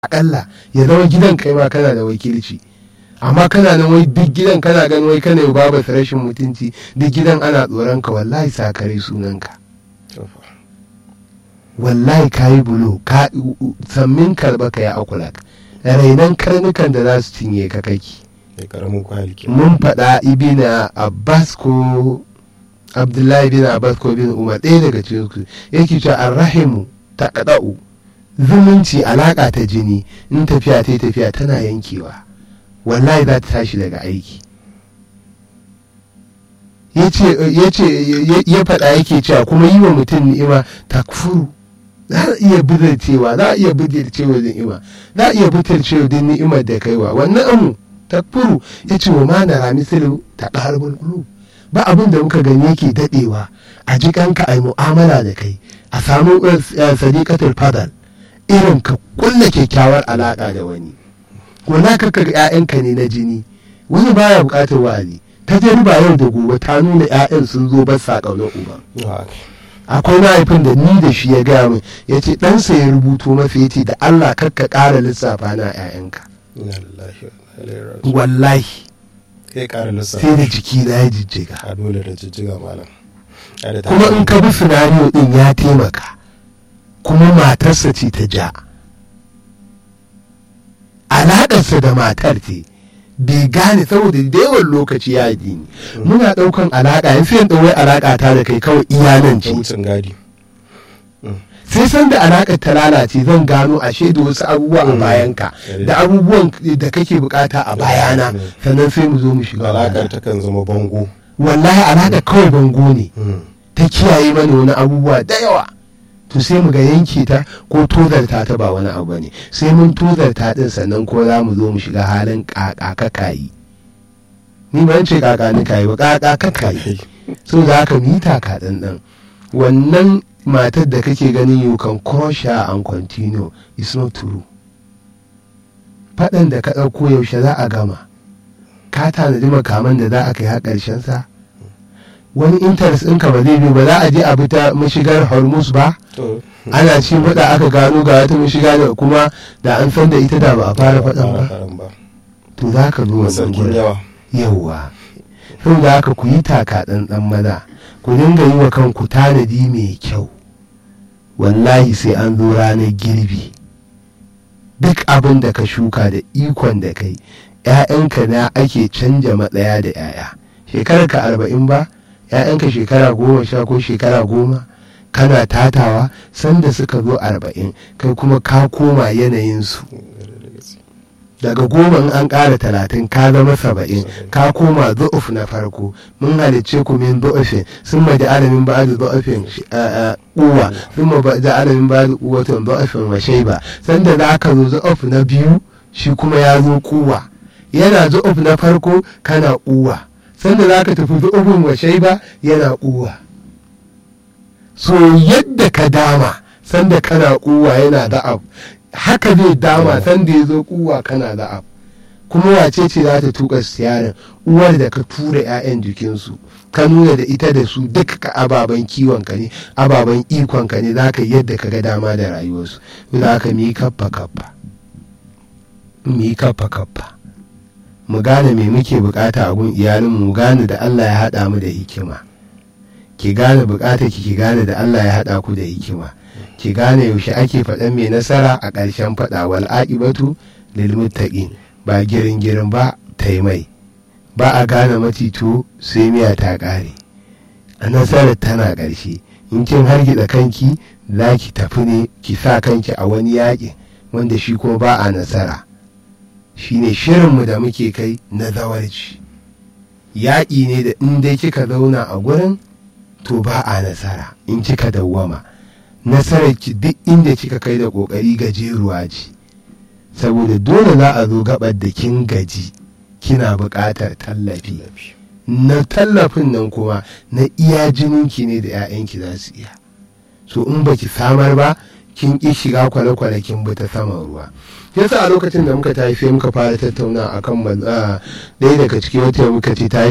akalla ya zama gidan kai ma kana da wakilci amma kana nan wai duk gidan kana ganin wai kana yau babu rashin mutunci duk gidan ana tsoron ka wallahi sakare sunanka wallahi ka yi bulo ka sammin karba ka ya akulak rainan karnukan da za su cinye ka kaki mun faɗa ibina abbas ko abdullahi bin abbas ko bin umar ɗaya daga cikin su yake cewa arrahimu ta ƙaɗa'u zumunci alaƙa ta jini in tafiya ta tafiya tana yankewa wallahi za ta tashi daga aiki ya faɗa yake cewa kuma yi wa mutum ni'ima takfuru za a iya cewa za a iya cewa ni'ima za a iya cewa din ni'imar da kaiwa wannan amu takfuru ya ce wa mana rami silu ta ƙarbul qulub ba abin da muka gani yake daɗewa a jikanka a yi mu'amala da kai a samu sadiqatul fadal irin ka kulla kyakkyawar alaƙa da wani wala ka ga 'ya'yanka ne na jini wani baya buƙatar wa'azi ta jariba yau da gobe ta nuna 'ya'yan sun zo ba sa ƙaunar uba akwai mahaifin da ni da shi ya gaya min ya ce ɗansa ya rubuto masa ya ce da allah kakka ƙara lissafa na 'ya'yanka wallahi sai da jiki na ya jijjiga kuma in ka bi sinariyo din ya taimaka kuma matarsa ce ta ja alaƙarsa da matar ce bai gane saboda da yawan lokaci ya addini muna ɗaukan alaƙa yanzu yan ɗauwai alaƙa ta da kai kawai iyanan ce sai san da alaƙar ta lalace zan gano ashe da wasu abubuwa a bayanka da abubuwan da kake bukata a bayana sannan sai mu zo mu shiga alaƙar ta kan zama bango wallahi alaƙar kawai bango ne ta kiyaye mana wani abubuwa da yawa to sai mu ga yanke ta ko tozarta ta ba wani abu ne sai mun tozarta din sannan ko za mu zo mu shiga halin kakakayi ni ban ce kakani kayi ba kakakayi so za ka mita ka ɗanɗan wannan matar da kake ganin you can crush her and continue is not true faɗan da ka ɗauko yaushe za a gama ka tanadi makaman da za a kai har ƙarshen sa wani interest ɗinka ba zai biyu ba za a je a bi ta mashigar hormuz ba ana ci faɗa aka gano ga wata mashiga da kuma da an san da ita da ba a fara faɗan ba to za ka zo wannan gurin yawwa sau da haka ku yi taka ɗanɗan maza ku dinga yi wa kanku tanadi mai kyau wallahi sai an zo ranar girbi duk abin da ka shuka da ikon da kai 'ya'yanka na ake canja matsaya da 'ya'ya shekarar ka arba'in ba 'ya'yanka shekara goma sha ko shekara goma kana tatawa sanda suka zo arba'in kai kuma ka koma yanayinsu daga goma in an ƙara talatin ka zama saba'in ka koma zo'uf na farko mun halicce ku min zo'ufin sun ma da alamin ba da zo'ufin uwa sun ma da alamin ba da uwatun zo'ufin wa shaiba sanda za ka zo zo'uf na biyu shi kuma ya zo kuwa yana zo'uf na farko kana uwa sanda za ka tafi zo'ufin wa shaiba yana uwa so yadda ka dama sanda kana uwa yana da'ab haka zai dama sanda ya zo kuwa kana da abu kuma wace ce za ta tuka siyarin uwar da ka tura 'ya'yan jikinsu ka nuna da ita da su duka ka ababen kiwon ka ne ababen ikon ka ne za ka yadda ka ga dama da rayuwarsu za ka mi kaffa kaffa mi kaffa kaffa mu gane me muke bukata a gun iyalin mu gane da Allah ya haɗa mu da hikima ki gane bukata ki ki gane da Allah ya haɗa ku da hikima ki gane yaushe ake faɗan mai nasara a ƙarshen faɗa wal aqibatu lil muttaqin ba girin girin ba taimai ba a gane macito sai miya ta ƙare a nasarar tana ƙarshe in kin hargitsa kanki za ki tafi ne ki sa kanki a wani yaƙi wanda shi kuma ba a nasara shine shirinmu da muke kai na zawarci yaƙi ne da in dai kika zauna a gurin to ba a nasara in kika dawwama nasarar ki duk inda kika kai da kokari gajeruwa ce saboda dole za a zo gabar da kin gaji kina buƙatar tallafi na tallafin nan kuma na iya jininki ne da 'ya'yanki za su iya so in baki samar ba kin ƙi shiga kwale-kwale kin bi ta saman ruwa yasa a lokacin da muka tafi muka fara tattauna akan ɗaya daga cikin wata muka ce ta yi